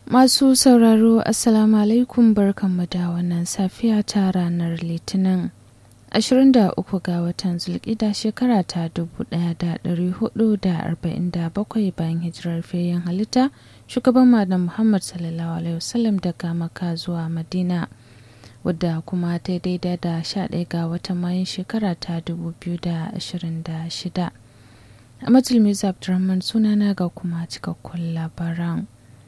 Masu sauraro Assalamu alaikum barkanmu da wannan safiya ta ranar Litinin 23 ga watan Zulkida shekara ta 1447 bayan hijirar fayyan halitta shugaban Malam Muhammad sallallahu alaihi wasallam daga Makka zuwa Madina wadda kuma ta daidai da 11 ga watan Mayun shekara ta 2026. A Majal Abdulrahman sunana ga kuma cikakkun labaran.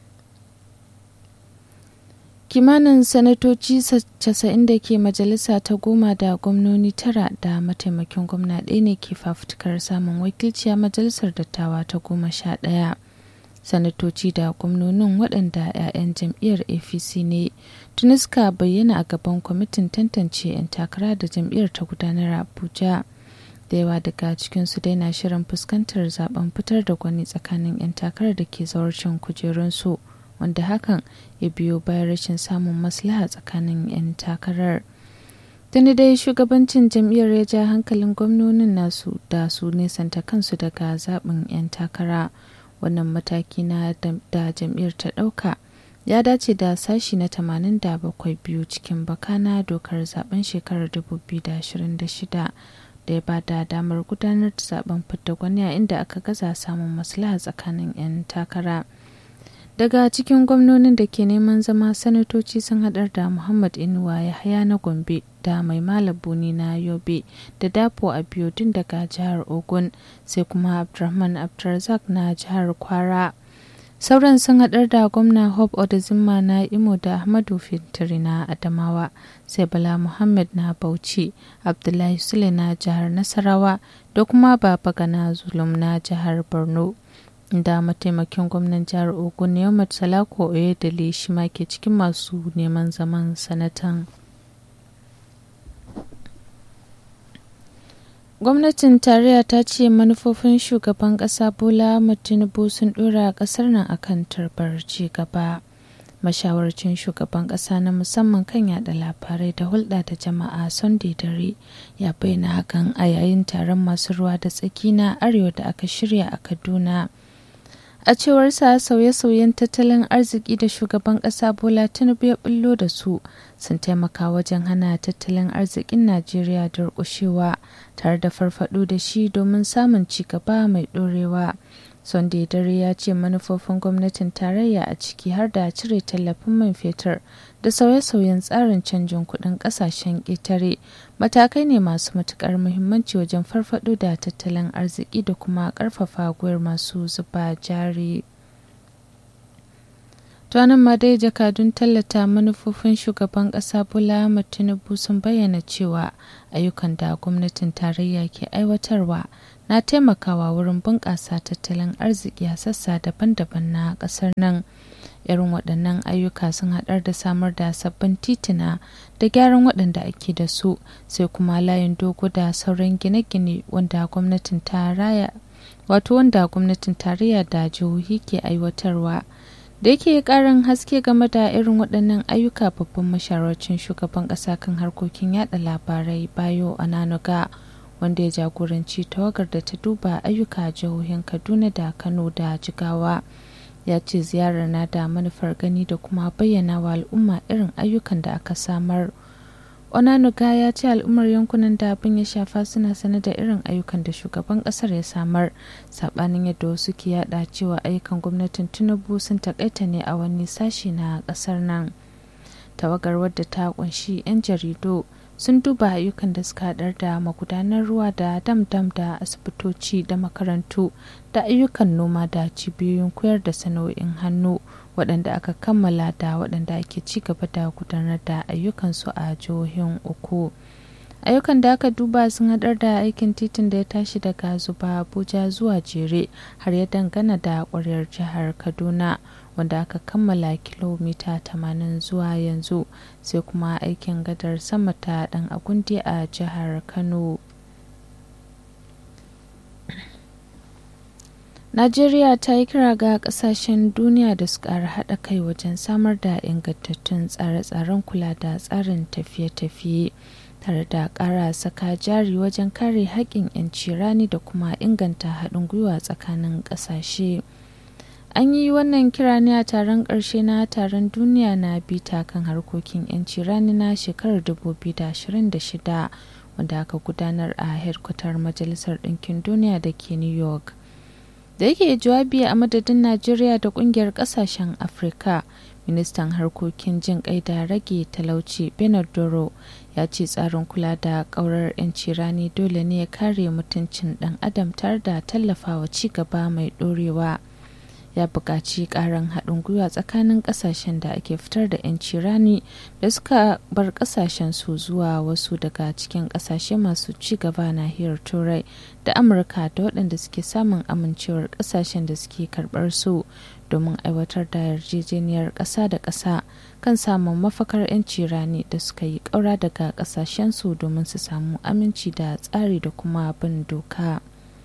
kimanin sanatoci 90 da ke majalisa ta goma da gwamnoni tara da mataimakin gwamna ɗaya ne ke fafutukar samun wakilci a majalisar dattawa ta goma sha ɗaya sanatoci da gwamnonin waɗanda 'ya'yan jam'iyyar apc ne tuni suka bayyana a gaban kwamitin tantance 'yan takara da jam'iyyar ta gudanar abuja da yawa daga cikinsu dai na shirin fuskantar zaben fitar da gwani tsakanin 'yan takarar da ke zawarcin kujerunsu wanda hakan ya biyo bayan rashin samun maslaha tsakanin 'yan takarar tuni dai shugabancin jam'iyyar ya ja hankalin gwamnonin nasu da su nesanta kansu daga zaɓin 'yan takara wannan mataki na da jam'iyyar ta ɗauka ya dace da sashi na 87 biyu cikin bakana dokar zaben shekarar 2026 da ya ba da damar gudanar da zaben fidda gwani a inda aka gaza samun maslaha tsakanin 'yan takara. daga cikin gwamnonin da ke neman zama sanatoci sun haɗar da muhammad inuwa yahaya na gombe da mai malabuni na yobe da dapo abiodun daga jihar ogun sai kuma abdulrahman abdulrazak na jihar kwara sauran sun haɗar da gwamna hope odazimma na imo da ahmadu fintiri na adamawa sai bala muhammad na bauchi abdullahi sule na jihar nasarawa da kuma baba gana zulum na jihar borno da mataimakin gwamnan jihar ogun yammat salako oyedele shi ma ke cikin masu neman zaman sanatan gwamnatin tarayya ta ce manufofin shugaban kasa bola tinubu sun dora kasar nan akan tarbar ci gaba mashawarcin shugaban kasa na musamman kan yada labarai da hulɗa da jama'a sunday dare ya bayyana hakan a yayin taron masu ruwa da tsaki na arewa da aka shirya a kaduna a cewar sa sauye-sauyen tattalin arziki da shugaban ƙasa bola tinubu ya bullo da su sun taimaka wajen hana tattalin arzikin najeriya durƙushewa tare da farfado da shi domin samun ci gaba mai ɗorewa sunday dare ya ce manufofin gwamnatin tarayya a ciki har da cire tallafin man fetur da sauye-sauyen tsarin canjin kuɗin ƙasashen ƙetare matakai ne masu matuƙar muhimmanci wajen farfado da tattalin arziki da kuma ƙarfafa gwiwar masu zuba jari tuwanin ma dai jakadun tallata manufofin shugaban ƙasa bola ahmad tinubu sun bayyana cewa ayyukan da gwamnatin tarayya ke aiwatarwa na taimakawa wurin bunƙasa tattalin arziki a sassa daban-daban na ƙasar nan irin waɗannan ayyuka sun haɗar da samar da sabbin tituna da gyaran waɗanda ake da su sai kuma layin dogo da sauran gine-gine wanda gwamnatin tarayya wato wanda gwamnatin tarayya da jihohi ke aiwatarwa da yake karin haske game da irin waɗannan ayyuka babban masharacin shugaban ƙasa kan harkokin yada labarai bayo ananuga wanda ya jagoranci tawagar da ta duba ayyuka jihohin kaduna da kano da jigawa ya ce ziyarar na da manufar gani da kuma bayyana wa al'umma irin ayyukan da aka samar onanuga ya ce al'ummar yankunan da abin ya shafa suna sane da irin ayyukan da shugaban kasar ya samar sabanin yadda wasu ke yada cewa ayyukan gwamnatin tinubu sun takaita ne a wani sashi na kasar nan tawagar wadda ta kunshi 'yan jaridu sun duba ayyukan da suka haɗar da magudanar ruwa da dam-dam da asibitoci da makarantu da ayyukan noma da cibiyoyin koyar da sana'o'in hannu waɗanda aka kammala da waɗanda ake ci gaba da gudanar da ayyukansu a jihohin uku ayyukan da aka duba sun haɗar da aikin titin da ya tashi daga zuba abuja zuwa jere har ya dangana da ƙwaryar jihar kaduna wanda aka kammala kilomita 80 zuwa yanzu sai kuma aikin gadar sama ta dan agundi a jihar kano najeriya ta yi kira ga kasashen duniya da su ƙara haɗa kai wajen samar da ingantattun tsare-tsaren kula da tsarin tafiye-tafiye tare da ƙara saka jari wajen kare haƙƙin 'yanci rani da kuma inganta haɗin gwiwa tsakanin ƙasashe an yi wannan kira ne a taron ƙarshe na taron duniya na bita kan harkokin 'yanci rani na shekarar 2026 wanda aka gudanar a hedkwatar majalisar ɗinkin duniya da ke new york da yake jawabi a madadin najeriya da ƙungiyar ƙasashen afirka ministan harkokin jin kai da rage talauci bernard doro ya ce tsarin kula da ƙaurar 'yanci rani dole ne ya kare mutuncin ɗan adam tare da tallafawa ci gaba mai ɗorewa ya buƙaci ƙarin haɗin gwiwa tsakanin ƙasashen da ake fitar da 'yanci rani da suka bar ƙasashen su zuwa wasu daga cikin ƙasashe masu ci gaba nahiyar turai da amurka da waɗanda suke samun amincewar ƙasashen da suke karɓar su domin aiwatar da yarjejeniyar ƙasa da ƙasa kan samun mafakar 'yanci rani da suka yi ƙaura daga ƙasashen su domin su samu aminci da tsari da kuma bin doka.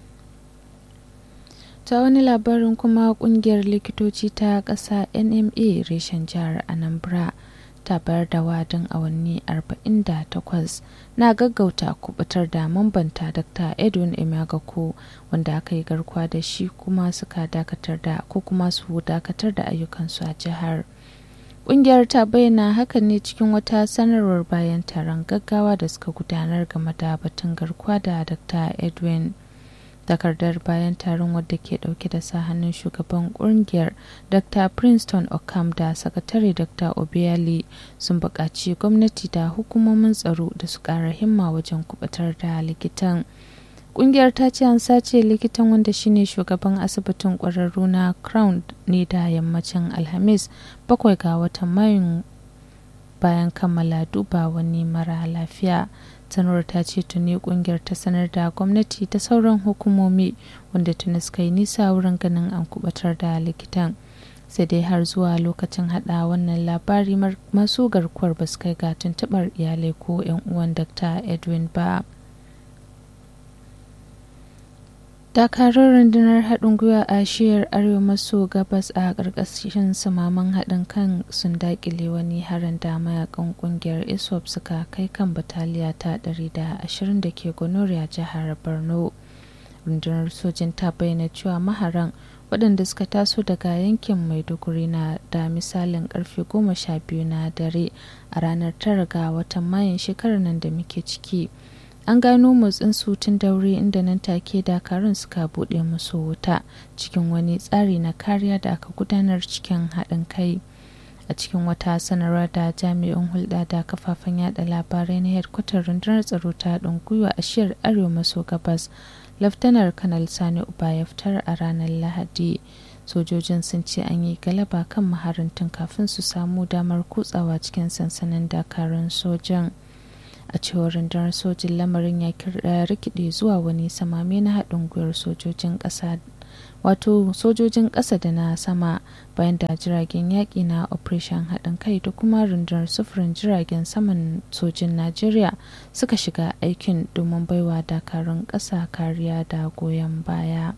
ta wani labarin kuma kungiyar likitoci ta ƙasa nma reshen jihar anambra ta bayar da wadin awanni 48 na gaggauta kubutar da mambanta dr edwin emagako wanda aka yi garkuwa da shi kuma suka dakatar da ko kuma su dakatar da ayyukansu a jihar Ƙungiyar ta bayyana hakan ne cikin wata sanarwar bayan taron gaggawa da suka gudanar game da batun garkuwa da Dr. Edwin. takardar bayan taron wadda ke dauke da sa hannun shugaban kungiyar dr princeton okam da sakatare dr obiali sun buƙaci gwamnati da hukumomin tsaro da su ƙara himma wajen kubatar da likitan kungiyar ta ce an sace likitan wanda shine shugaban asibitin ƙwararru na crown ne da yammacin alhamis bakwai ga watan mayun bayan kammala duba wani mara lafiya sanarwar ta ce tuni kungiyar ta sanar da gwamnati ta sauran hukumomi wanda tuni suka yi nisa wurin ganin an kubatar da likitan sai dai har zuwa lokacin hada wannan labari masu garkuwar ba su kai ga tuntubar iyalai ko 'yan uwan dr edwin ba dakarun rundunar haɗin gwiwa a shiyar arewa maso gabas a ƙarƙashin samaman haɗin kan sun daƙile wani harin da mayakan ƙungiyar iswap suka kai kan bataliya ta 120 da ke gonoriya jihar borno rundunar sojin ta bayyana cewa maharan waɗanda suka taso daga yankin maiduguri na da misalin karfe goma sha biyu na dare a ranar tara ga watan mayun shekarar nan da muke ciki an gano motsin su tun daure inda nan take dakarun suka buɗe musu wuta cikin wani tsari na kariya da aka gudanar cikin haɗin kai a cikin wata sanarwa da jami'in hulɗa da kafafen yada labarai na hedkwatar rundunar tsaro ta haɗin gwiwa a shiyar arewa maso gabas laftanar kanal sani uba ya fitar a ranar lahadi sojojin sun ce an yi galaba kan maharantun kafin su samu damar kutsawa cikin sansanin dakarun sojan a cewar rundunar sojin lamarin ya rikide zuwa wani samame na haɗin gwiwar sojojin ƙasa wato sojojin ƙasa da na sama bayan da jiragen yaƙi na operation haɗin kai da kuma rundunar sufurin jiragen saman sojin najeriya suka shiga aikin domin baiwa dakarun ƙasa kariya da goyon baya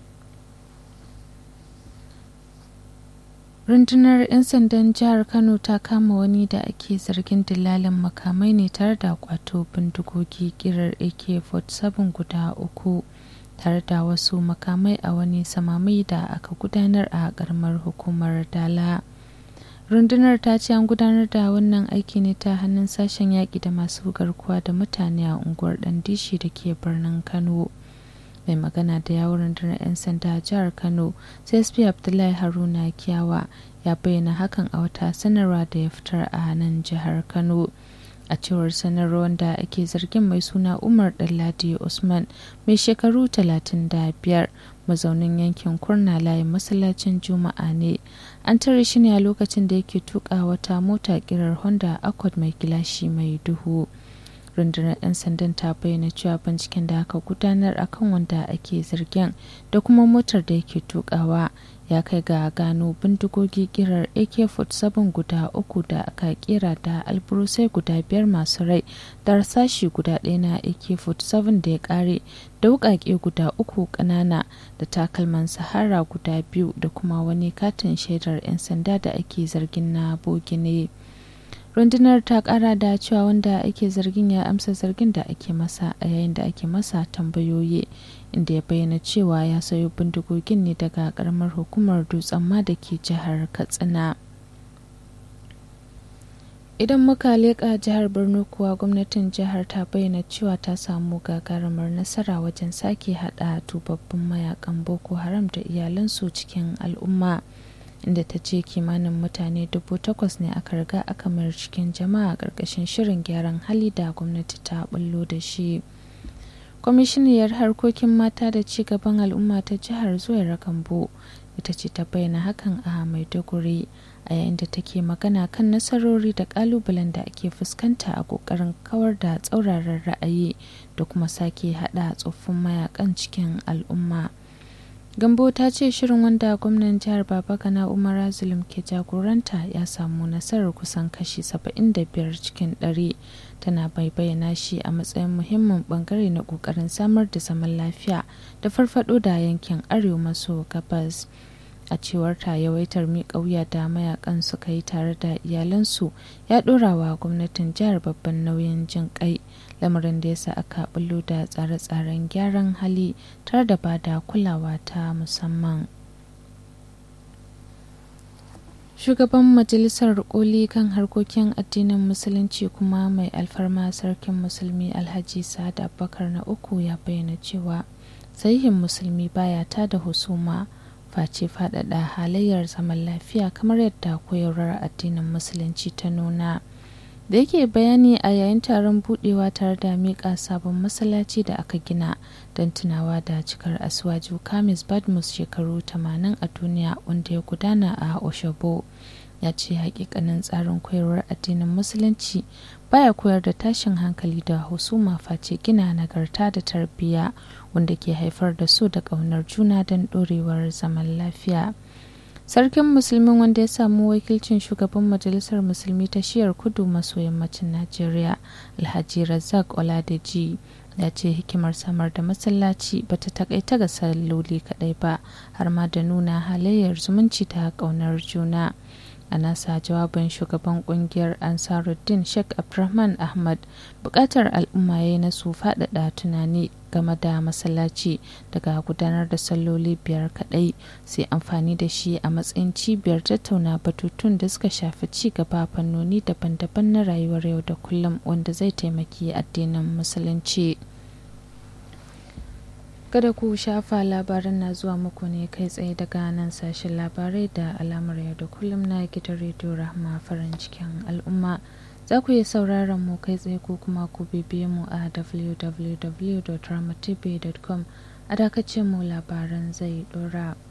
rundunar 'yan sandan jihar kano ta kama wani da ake zargin dillalin makamai ne tare da kwato bindigogi kirar ak-47 guda uku tare da wasu makamai a wani samamai da aka gudanar a karamar hukumar dala rundunar ta ce an gudanar da wannan aiki ne ta hannun sashen yaƙi da masu garkuwa da mutane a unguwar dandishi da ke birnin kano mai magana da yawon rundunar 'yan sanda a jihar kano csp abdullahi haruna kiyawa ya bayyana hakan a wata sanarwa da ya fitar a nan jihar kano a cewar sanarwar da ake zargin mai suna umar ɗanladi usman mai shekaru 35 mazaunin yankin kurna layin masallacin juma'a ne an tare shi ne a lokacin da yake tuka wata mota kirar honda accord mai gilashi mai duhu rundunar 'yan sandan ta bayyana cewa binciken da aka gudanar akan wanda ake zargin da kuma motar da yake tukawa ya kai ga gano bindigogi kirar ak-47 guda uku da aka kera da alburusai guda biyar masu rai da rasashi guda ɗaya na ak-47 da ya kare da wukake guda uku ƙanana da takalman sahara guda biyu da kuma wani katin shaidar 'yan sanda da ake zargin na bogi ne. rundunar ta kara da cewa wanda ake zargin ya amsa zargin da ake masa a yayin da ake masa tambayoyi inda ya bayyana cewa ya sayo bindigogin ne daga karamar hukumar dutsen ma da ke jihar katsina idan muka leƙa jihar borno kuwa gwamnatin jihar ta bayyana cewa ta samu gagarumar nasara wajen sake hada tubabbin mayakan boko haram da iyalansu cikin al'umma inda ta ce kimanin mutane dubu takwas ne aka riga aka mayar cikin jama'a ƙarƙashin shirin gyaran hali da gwamnati ta bullo da shi kwamishiniyar harkokin mata da ci gaban al'umma ta jihar zuwa gambo ita ce ta bayyana hakan a maiduguri a yayin da take magana kan nasarori da kalubalen da ake fuskanta a kokarin kawar da tsauraran ra'ayi da kuma sake hada tsoffin mayakan cikin al'umma gambo ta ce shirin wanda gwamnan jihar babagana umar zulum ke jagoranta ya samu nasarar kusan kashi 75 cikin 100 tana bai bayyana shi a matsayin muhimmin bangare na kokarin samar da zaman lafiya da farfado da yankin arewa maso gabas a cewar ta yawaitar miƙa wuya da mayakan suka yi tare da iyalansu ya ɗora wa gwamnatin jihar babban nauyin jin kai lamarin da yasa aka bullo da tsare-tsaren gyaran hali tare da ba da kulawa ta musamman shugaban majalisar koli kan harkokin addinin musulunci kuma mai alfarma sarkin musulmi alhaji sa'ad abubakar na uku ya bayyana cewa sahihin musulmi baya ta da husuma face faɗaɗa halayyar zaman lafiya kamar yadda koyarwar addinin musulunci ta nuna da yake bayani a yayin taron budewa tare da miƙa sabon masallaci da aka gina don tunawa da cikar aswaju kamis badmus shekaru 80 a duniya wanda ya gudana a oshobo ya ce hakikanin tsarin koyarwar addinin musulunci baya koyar da tashin hankali da husuma face gina nagarta da tarbiyya wanda ke haifar da so da ƙaunar juna don ɗorewar zaman lafiya sarkin musulmin wanda ya samu wakilcin shugaban majalisar musulmi ta shiyar kudu maso yammacin najeriya alhaji razak oladeji ya ce hikimar samar da masallaci ba ta takaita ga salloli kadai ba har ma da nuna halayyar zumunci ta ƙaunar juna a nasa jawabin shugaban kungiyar ansaruddin sheikh abdulrahman ahmad bukatar al'umma ya na su faɗaɗa tunani game da masallaci daga gudanar da salloli biyar kaɗai sai amfani da shi a matsayin cibiyar tattauna batutun da suka shafi ci gaba fannoni daban-daban na rayuwar yau da kullum wanda zai taimaki addinin musulunci. kada ku shafa labaran na zuwa muku ne kai tsaye daga nan sashen labarai da alamar yau da kullum na gidan rediyo rahama farin cikin al'umma za ku iya sauraron mu kai tsaye ko kuma ku bibiye mu a www.dramatv.com a dakacin mu labaran zai dora